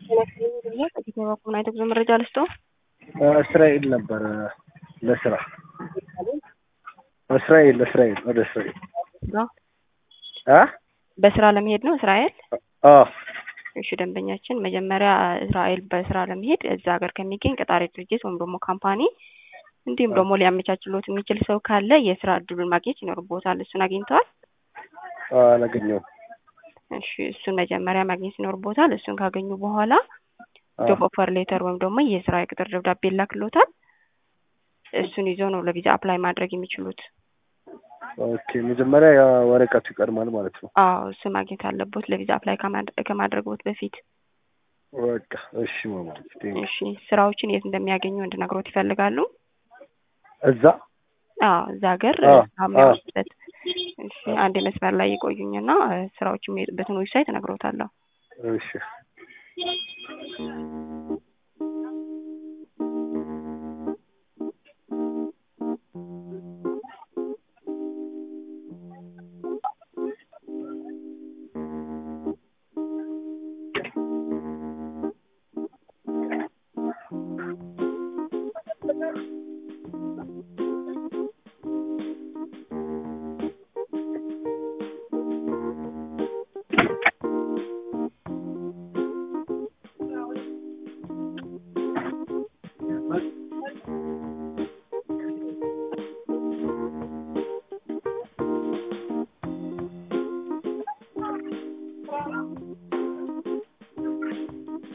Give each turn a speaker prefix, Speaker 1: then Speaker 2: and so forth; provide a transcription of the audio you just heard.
Speaker 1: ከዚህ በኩል አይቶ ብዙ መረጃ ልስጦ
Speaker 2: እስራኤል ነበር ለስራ እስራኤል እስራኤል ወደ እስራኤል አ
Speaker 1: በስራ ለመሄድ ነው እስራኤል።
Speaker 2: አ
Speaker 1: እሺ ደንበኛችን መጀመሪያ እስራኤል በስራ ለመሄድ እዛ ሀገር ከሚገኝ ቀጣሪ ድርጅት ወይም ደግሞ ካምፓኒ እንዲሁም ደግሞ ሊያመቻችሎት የሚችል ሰው ካለ የስራ እድሉን ማግኘት ይኖርቦታል። እሱን አግኝተዋል?
Speaker 2: አላገኘሁም።
Speaker 1: እሺ እሱን መጀመሪያ ማግኘት ይኖርቦታል። እሱን ካገኙ በኋላ ጆብ ኦፈር ሌተር ወይም ደግሞ የስራ የቅጥር ደብዳቤ ይላክሎታል። እሱን ይዞ ነው ለቪዛ አፕላይ ማድረግ የሚችሉት።
Speaker 2: ኦኬ መጀመሪያ ያ ወረቀቱ ይቀድማል ማለት ነው።
Speaker 1: አዎ እሱ ማግኘት አለቦት ለቪዛ አፕላይ ከማድረግቦት በፊት።
Speaker 2: በቃ እሺ ማማ
Speaker 1: እሺ ስራዎችን የት እንደሚያገኙ እንድነግሮት ይፈልጋሉ?
Speaker 2: እዛ
Speaker 1: አዎ እዛ ሀገር
Speaker 2: አዎ፣
Speaker 1: የሚያወጡበት። እሺ አንድ መስመር ላይ ይቆዩኝና ስራዎች የሚሄጡበትን ዌብሳይት እነግሮታለሁ።
Speaker 2: እሺ